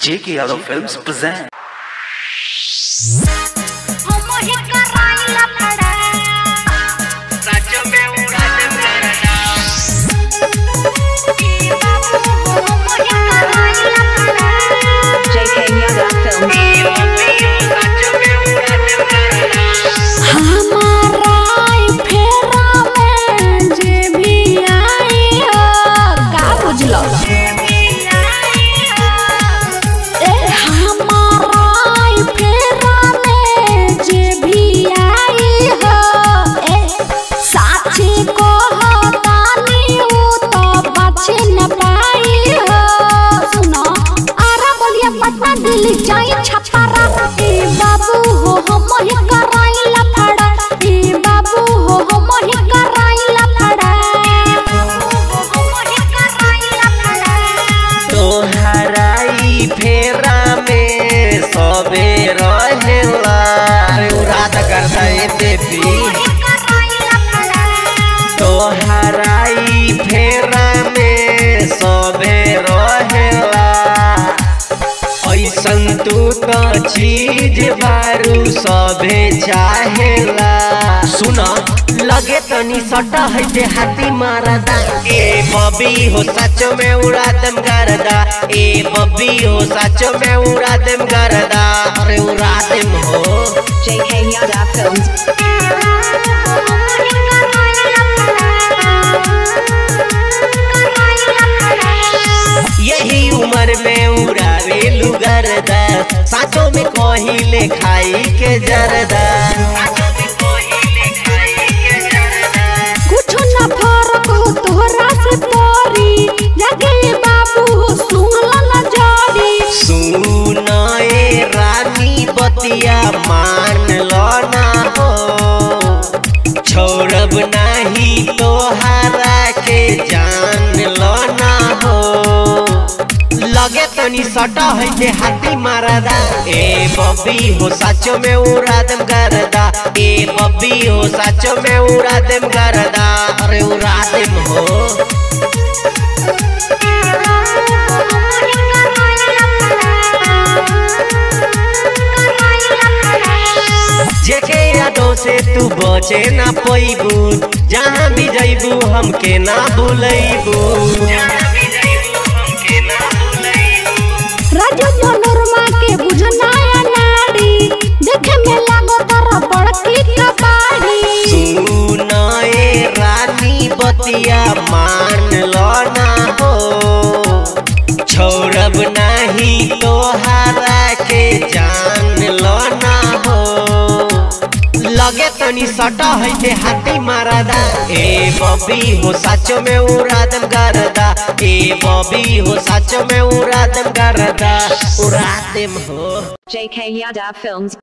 J.K. Yadav Films present. मोहे कराइला पड़ा ए बाबू मोहे कराइला पड़ा JK Yada Films. हमारा फेरा में जे भी आई हो का बुझलो ए हमारा फेरा में जे भी आई हो ए साची को हतानी उ तो बच न पाई हो सुनो आरा बोलिया पता दिल जाई छपारा ए बाबू हो हम ही कराइला फड़ा ए बाबू हो हम ही कराइला फड़ा तोहराई फेरा में सबे रहेला अरे उराद करता ए देवी तोहराई फेरा में सबे रहेला ऐसन तू तो चीज बारू सबे चाहेला सुन लगे तनी सटा है जे हाथी मारदा ए बबी हो सचो में उड़ा दम करदा ए बबी हो सचो में उड़ा दम करदा अरे उड़ा दम हो JK Yada Films. यही उम्र में उड़ावे लुगरदा साचो में कहिले खाई के जरदा कुछ न फर्क हो तोहरा से परी लगे बाबू हो सुनला न जारी सुनाए रानी बतिया मान लो ना हो छोड़ब नाही तोहरा के जान लो ना हो लगे तनी सटा है जे हाथी मारदा ए बब्बी हो साचो में उड़ा दम करदा ए बब्बी हो साचो में उड़ा दम करदा अरे उड़ा दम हो जेके यादों से तू बचे ना पैबू जहाँ भी जैबू हमके ना भूलैबू राजू मनोरमा के बुझनाया नाड़ी देखे में लागो तारा बड़की कबाड़ी सुनाए रानी बतिया मान लो ना हो छोड़ब नहीं तोहरा के जान लो ना हो लगे तनी सटा है जे हाथी मारदा ए बबी हो साचो में उड़ा दम करदा ए बबी हो साचो में उड़ा दम करदा उड़ा दम हो JK Yada Films.